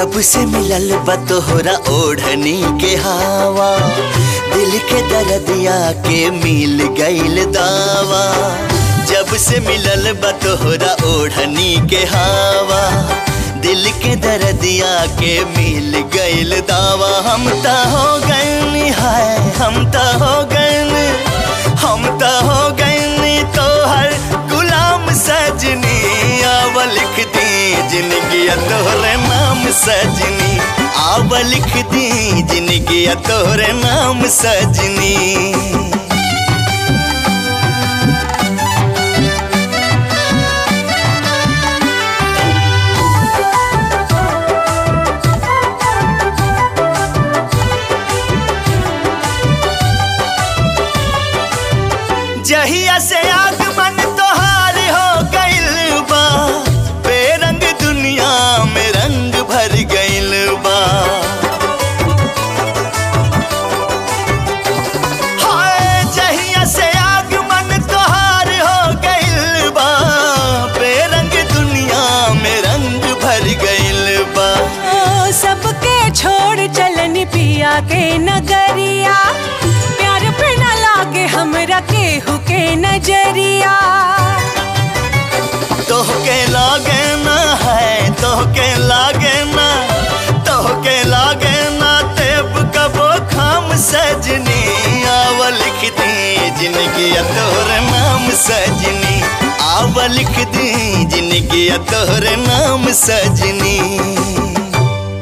जब से मिलल बा तोहरा ओढ़नी के हवा दिल के दर्दिया के मिल गईल दावा जब से मिलल बा तोहरा ओढ़नी के हवा दिल के दर्दिया के मिल गईल दावा हम त हो गए हाय हम त हो गए हम त हो गए तोहर गुलाम सजनी आव लिख दी जिंदगी तोहरे नाम सजनी आव लिख दी जिंदगी तोहरे नाम सजनी जहिया से आगमन तोहार हो गइल बा बेरंग दुनिया में रंग भर गइल बा हाय जहिया से आगमन तोहार हो गइल बा बेरंग दुनिया में रंग भर गइल बा ओ सबके छोड़ चलनी पिया के नगरिया प्यार पे न लागे हमरा केहू के नजरिया तोहके लागे ना है तोहके लागे ना तोहके लागे ना तेब कबो खाम सजनी आव लिख दी जिंदगी तोहर नाम सजनी आव लिख दी जिंदगी तोहर नाम सजनी